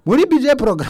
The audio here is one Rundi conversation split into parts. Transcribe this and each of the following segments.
muri bije porogaramu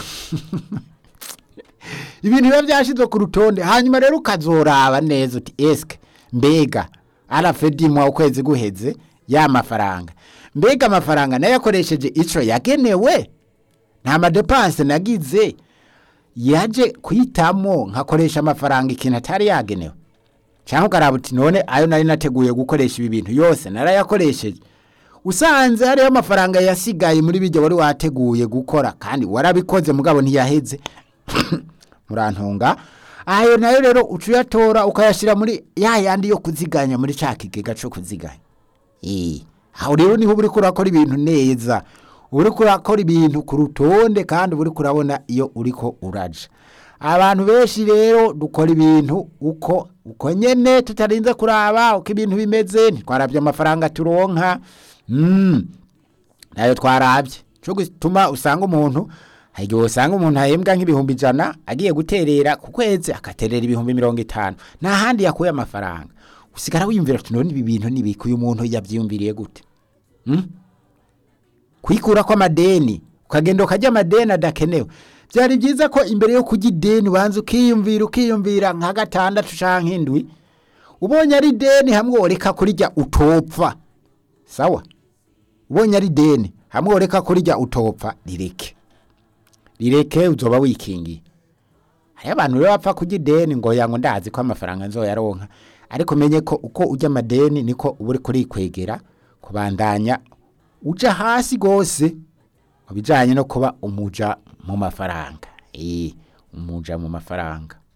ibintu biba byashyizwe ku rutonde hanyuma rero ukazoraba neza uti esike mbega arafedimwa ukwezi guheze ya mafaranga mbega amafaranga nayo yakoresheje icyo yagenewe nta madepanse nagize yaje kuhitamo nkakoresha amafaranga ikintu atari yagenewe cyangwa ukaraba uti none ayo nari nateguye gukoresha ibi bintu yose narayakoresheje usanze hariho amafaranga yasigaye muri bijya wari wateguye gukora kandi warabikoze mugabo ntiyaheze murantunga ayo nayo rero uca uyatora ukayashyira muri ya yandi yo kuziganya muri cya kigega cyo kuziganya Eh, aho rero niho uri kurakora ibintu neza uri kurakora ibintu ku rutonde kandi uri kurabona iyo uriko uraja abantu benshi rero dukora ibintu uko uko nyene tutarinze kuraba uko ibintu bimeze ntitwarabye amafaranga turonka mm. nayo twarabye cyo gituma usanga umuntu hari igihe usanga umuntu ahembwa nk'ibihumbi ijana agiye guterera ku kwezi agaterera ibihumbi mirongo itanu nta handi yakuye amafaranga usigara wiyumvira ati none ibi bintu nibikuye umuntu yabyiyumviriye gute Hmm? kwikura kw'amadeni ukagenda ukajya amadeni adakenewe byari byiza ko imbere yo kujya ideni ubanza ukiyumvira ukiyumvira nka gatandatu canke indwi ubonye ari ideni hamwe woreka kurirya utopfa sawa ubonye ari ideni hamwe woreka kurirya utopfa rireke rireke uzoba wikingiye hariho abantu rero bapfa kujya ideni ngo yango ndazi ko amafaranga nzoyaronka ariko menye ko uko ujya amadeni niko uba uri kurikwegera kubandanya uja hasi gose mu bijanye no kuba umuja mu mafaranga eh umuja mu mafaranga